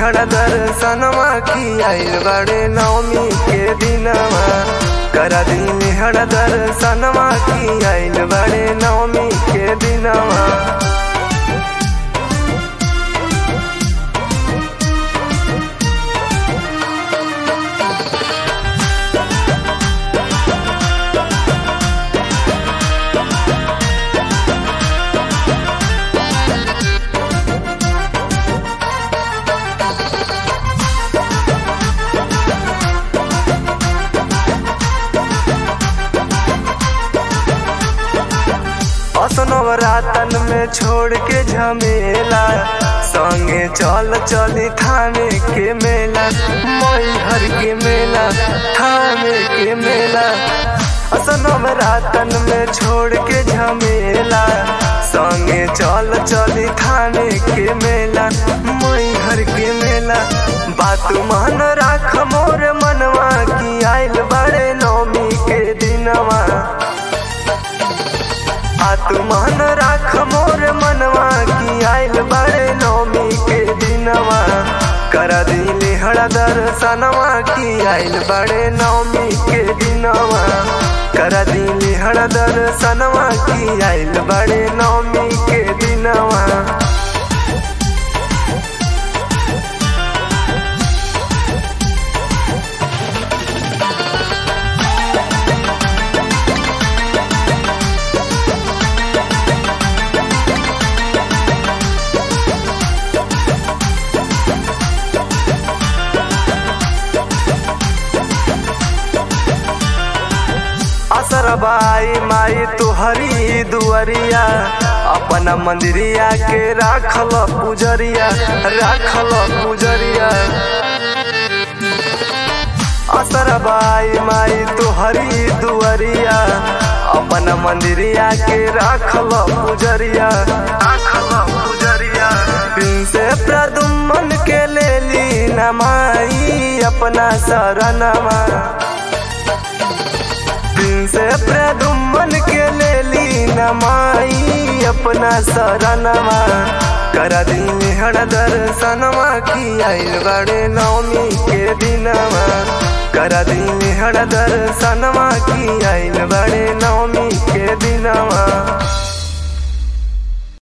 हर दर्शनमा की आइल बड़े नवमी के दिनवा करा दिन हर दर्शनमा की आइल बड़े नवमी के दिनवा असनवरातन में छोड़ के झमेला संगे चल चली थाने के मेला मैहर के मेला थाने के मेला असनवरातन में छोड़ के झमेला संगे चल चली थाने के मेला मैहर के मेला बात मान राख मोर मनवा की आइल बड़े नौमी के दिनवा आत्मान राख मोर मनवा की आइल बड़े नौमी के दिनवा कर दिले हड़ा दर्शनवा की आइल बड़े नौमी के दिनवा कर दिले हड़ा दर्शनवा की आइल बड़े नौमी के दिनवा असरबाई माई तुहरी दुअरिया अपना मंदिरिया के राखल पुजरिया राखल पुजरिया असरबाई माई तुहरी दुअरिया अपना मंदिरिया के राखल पुजरिया राखल पुजरिया दिन से प्रदुमन के ले ली नमाई अपना शरणमा दिन से प्रदुमन के ले ली नमाई अपना शरणवा कर दिन हर दर्शनवा की आइल बड़े नवमी के दिनवा कर दिन हर दर्शनवा की आइल बड़े नवमी के दिनवा